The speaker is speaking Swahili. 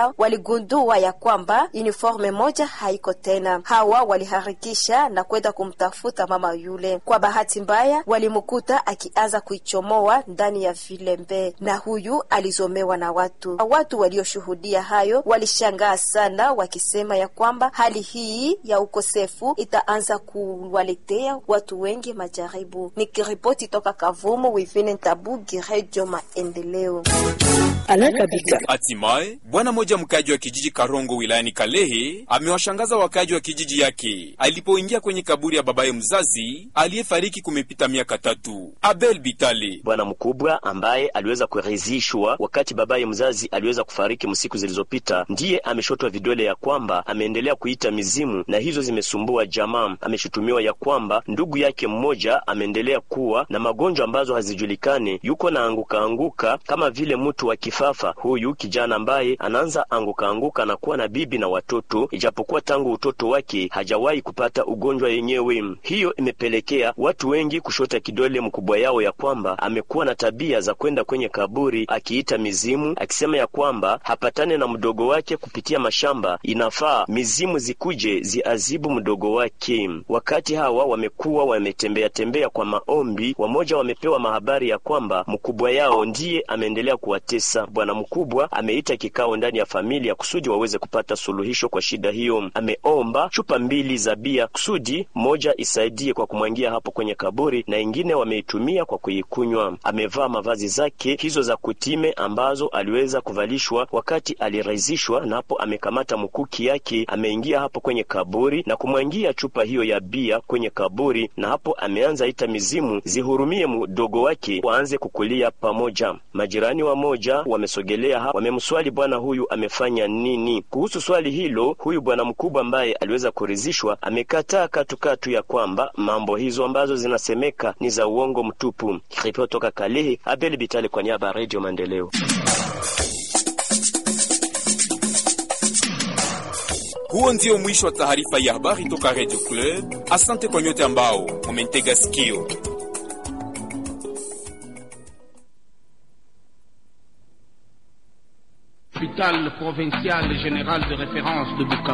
yao waligundua ya kwamba uniforme moja haiko tena. Hawa waliharikisha na kwenda kumtafuta mama yule. Kwa bahati mbaya, walimkuta akianza kuichomoa ndani ya vilembe, na huyu alizomewa na watu. Watu walioshuhudia hayo walishangaa sana, wakisema ya kwamba hali hii ya ukosefu itaanza kuwaletea watu wengi majaribu. Nikiripoti toka Kavumu, Wivine Ntabugi, Redio Maendeleo. Hatimaye bwana mmoja mkaji wa kijiji Karongo wilayani Kalehe amewashangaza wakaji wa kijiji yake alipoingia kwenye kaburi ya babaye mzazi aliyefariki kumepita miaka tatu. Abel Bitale, bwana mkubwa ambaye aliweza kuridhishwa wakati babaye mzazi aliweza kufariki msiku zilizopita, ndiye ameshotwa vidole ya kwamba ameendelea kuita mizimu na hizo zimesumbua jamaa. Ameshutumiwa ya kwamba ndugu yake mmoja ameendelea kuwa na magonjwa ambazo hazijulikani, yuko na anguka anguka kama vile mtu wa kifafa. Huyu kijana ambaye anaanza anguka anguka na kuwa na bibi na watoto, ijapokuwa tangu utoto wake hajawahi kupata ugonjwa yenyewe. Hiyo imepelekea watu wengi kushota kidole mkubwa yao ya kwamba amekuwa na tabia za kwenda kwenye kaburi akiita mizimu, akisema ya kwamba hapatane na mdogo wake kupitia mashamba, inafaa mizimu zikuje ziazibu mdogo wake. Wakati hawa wamekuwa wametembea tembea kwa maombi, wamoja wamepewa mahabari ya kwamba mkubwa yao ndiye ameendelea kuwatesa. Bwana mkubwa ameita kikao ndani ya familia kusudi waweze kupata suluhisho kwa shida hiyo. Ameomba chupa mbili za bia kusudi moja isaidie kwa kumwangia hapo kwenye kaburi na ingine wameitumia kwa kuikunywa. Amevaa mavazi zake hizo za kutime ambazo aliweza kuvalishwa wakati alirazishwa, na hapo amekamata mkuki yake, ameingia hapo kwenye kaburi na kumwangia chupa hiyo ya bia kwenye kaburi, na hapo ameanza ita mizimu zihurumie mdogo wake waanze kukulia pamoja. Majirani wa moja wamesogelea hapo, wamemswali bwana huyu amefanya nini. Kuhusu swali hilo, huyu bwana mkubwa ambaye aliweza kuridhishwa amekataa katukatu ya kwamba mambo hizo ambazo zinasemeka ni za uongo mtupu. Ripoti toka Kalehe, Abel Bitale kwa niaba ya Radio Maendeleo. Huo ndio mwisho wa taarifa ya habari toka Radio Club. Asante kwa nyote ambao mumentega sikio. Hôpital provincial général de référence de Bukavu.